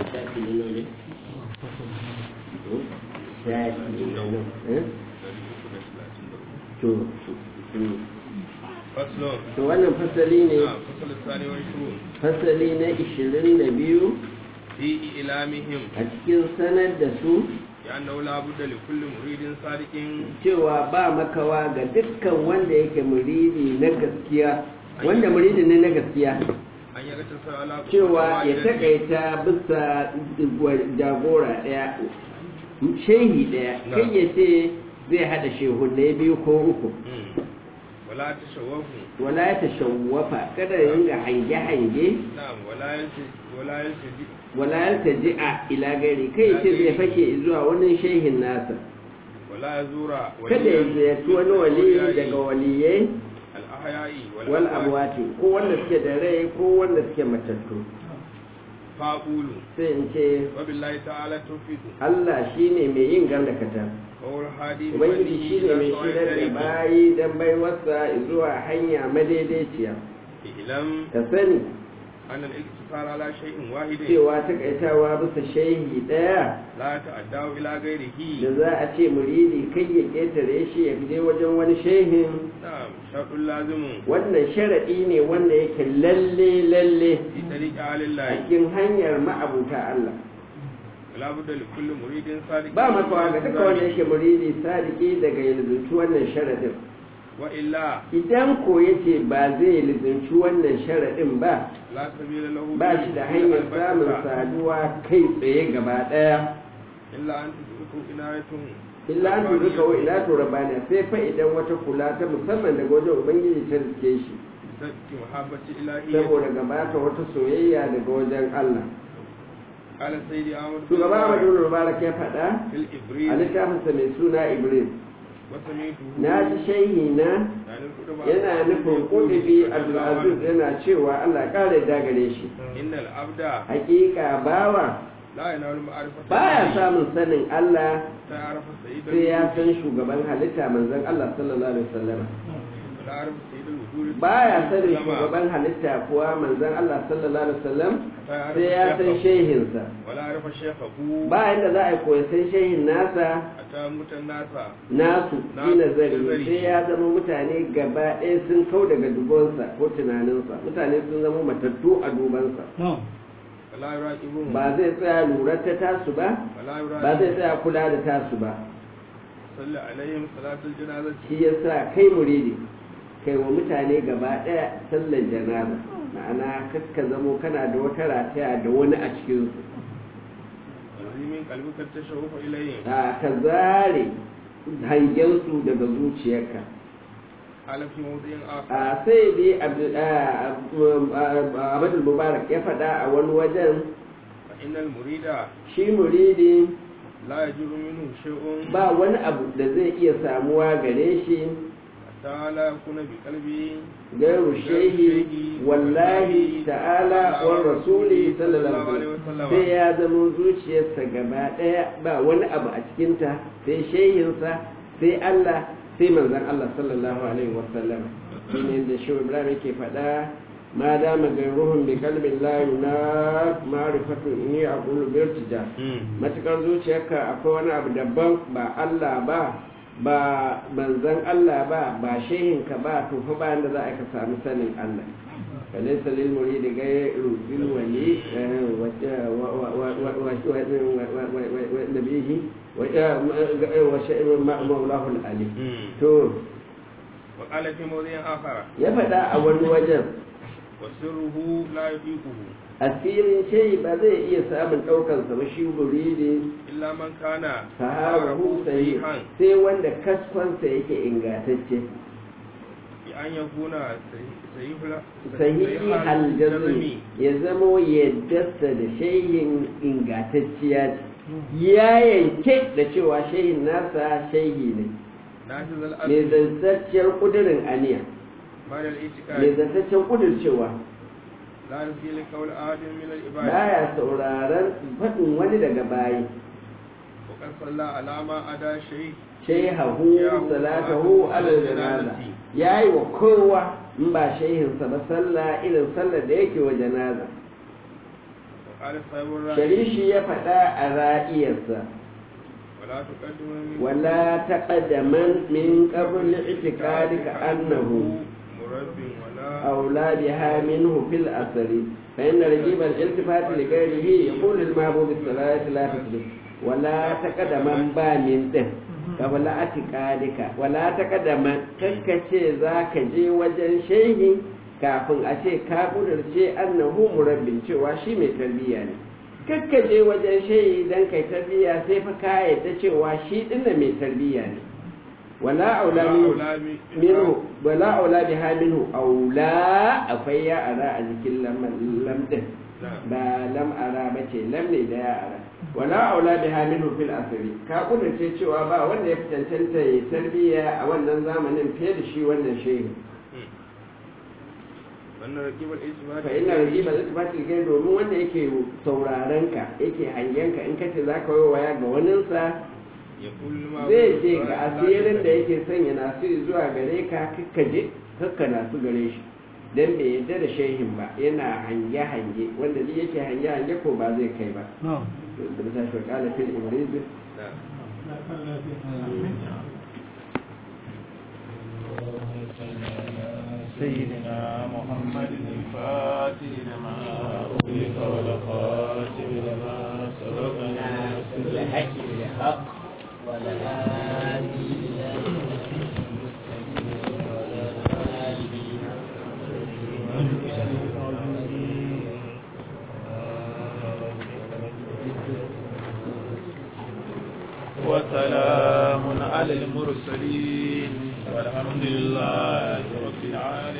shafi ne ne shafi ne to faslon to wannan fasali ne a fasal sani wa shuru fasali na ishirin da biyu fi ilamihim a cikin sanar da su ya annahu la budda li kulli muridin sadiqin cewa ba makawa ga dukkan wanda yake muridi na gaskiya wanda muridi ne na gaskiya an yaga tasar ala cewa ya takaita bisa jagora ɗaya shehi ɗaya kai ya ce zai haɗa shehunai biyu ko uku Mm. wala tashawwafu wala ya tashawwafa kada ya ringa hange-hange na'am wala yalti wala yalti wala ya taji'a ila gari kai ya ce zai fake zuwa wani shehin nasa wala yazura kada ya ziyarci wani wali daga waliyai al ahya'i wal amwati ko wanda suke da rai ko wanda suke matattu faqulu sai in ce wa billahi ta'ala tawfiqu Allah shine mai yin gandakata wa huwa hadi ubangiji shine mai shirar da bayi dan baiwarsa zuwa hanya madaidaiciya ilam ka sani an al iktisar ala shay'in wahidin cewa takaitawa bisa shehi daya la ta'addahu ila ghairihi da za a ce muridi kai ya ketare shi ya je wajen wani shehin na'am shartul lazimun wannan sharaɗi ne wanda yake lalle lalle fi tariqi a alillahi cikin hanyar ma'abuta Allah la budda li kulli muridin sadiqin ba makawa ga duka wanda yake muridi sadiki daga yanzu wannan sharaɗin wa illa idan ko yace ba zai lizinci wannan sharaɗin ba la sabila lahu ba shi da hanyar samun saduwa kai tsaye gaba ɗaya illa an tudriku inayatun illa an turi kawai ila to rabana sai fa idan wata kula ta musamman daga wajen ubangiji ta rike shi sadki muhabbati ilahi saboda gabata wata soyayya daga wajen Allah qala sayyidi ahmad shugaba Ahmadu Mubarak ya faɗa fil a ibris littafinsa mai suna Iblis wa sami'tuhu na ji shehi na yana nufin kudubi Abdulaziz yana cewa Allah ƙara da gare shi innal abda hakika bawa la yanalu ma'rifata baya samun sanin Allah ta arafa sayyidul sai ya san shugaban halitta manzon Allah sallallahu alaihi wasallam la arafa sayyidul wujud baya sanin shugaban halitta kuwa manzon Allah sallallahu alaihi wasallam sai ya san shehinsa wala arafa shaykhahu ba yadda za a koyi san shehin nasa ata mutan nasa nasu Na- shi nazari nazari. sai ya zama mutane gaba ɗaya sun kau daga dubonsa ko tunaninsa mutane sun zama matattu a dubansa wala yuraqibuhum ba zai tsaya lura ta tasu ba wala ba zai yuraqibuhum tsaya kula da tasu ba salli alaihim salatul janazati shi yasa kai muridi kai wa mutane gaba ɗaya sallar janaza ma'ana kaska zamo kana da wata rataya da wani a cikinsu azimin qalbika tashawufa ilayhim a ka zare hangensu daga zuciyarka ala fi mawdi'in akhar a sai dai Abdul- a- a- Ahmadu Mubarak ya faɗa a wani wajen fa innal murida shi muridi la yajibu minhu shay'un ba wani abu da zai iya samuwa gare shi hatta la yakuna bi qalbi gairu shehi wallahi ta'ala wa rasuli sallallahu alaihi wasallam sai ya zama zuciyarsa gaba ɗaya ba wani abu a cikinta sai shehinsa sai Allah sai manzon Allah sallallahu alaihi wasallam shine da shi Ibrahim yake faɗa ma dama gairuhum bi qalbin la yuna ma'rifatu inni aqulu bi irtija matukar zuciyarka akwai wani abu daban ba Allah ba ba manzon Allah ba ba shehinka ba to fa bayan da za a ka samu sanin Allah فليس للمريد غير بالولي ونبيه ومولاه العلي to wa qala fi mawdi'in akhar ya faɗa a wani wajen wa sirruhu la yuqiquhu asirin shayi ba zai iya samun ɗaukansa ba shi muridi illa man kana sahabahu sahih sahihan sai wanda kasfansa yake ingantacce bi an yakuna sahihul sahihi aljazmi ya zamo yaddarsa da shehin ingantacciya ce ya yanke da cewa shehin nasa shehi ne nafiz mai al-asl zantacciyar kudirin aniya ba'da mai al-i'tiqad zantaccen kudircewa la yusil qawl ahadin min al-ibad baya sauraron faɗin wani daga bayi wa qad salla alama ada shay shehahu salatahu alal janaza yayi wa kowa in ba shehinsa ba sallah irin sallar da yake wa janaza وقال صاحب الرأي sharishi ya faɗa a ra'iyarsa ولا تقدم من wala taqaddaman min qabl i'tiqadika annahu مرب ولا أولى بها منه في الأثر فإن رجيب الالتفات لغيره يقول المحبوب الصلاة لا تسلم ولا تقدم بامن ده ولا اعتقادك ولا تقدم ككce zaka je wajen shehi kafin a ce ka kudurce annahu murabbin cewa shi mai tarbiyya ne kakka je wajen shehi dan kai tarbiyya sai fa ka yadda cewa shi dinna mai tarbiyya ne wala aula minhu minhu wala aula biha minhu aula akwai ya ara a jikin lam lam din ba lam ara bace lam ne da ya ara wala aula biha minhu fil asri ka kudurce cewa ba wanda ya fi cancanta ya tarbiyya a wannan zamanin fiye da shi wannan shehi wannan rakibar ijma fa ina rajiba zai tafi gai domin wanda yake sauraron ka yake hangen ka in kace zaka yi waya ga waninsa ya kulma zai ce ga asirin da yake sanya nasu zuwa gare ka kakkaje kakka nasu gare shi dan bai yadda da shehin ba yana hange hange wanda ni yake hange hange ko ba zai kai ba da bisa shi kala fil imriz سيدنا محمد الفاتح لما أغلق والخاتم لما سبق ناصر الحق بالحق والهادي إلى وسلام على المرسلين والحمد لله رب العالمين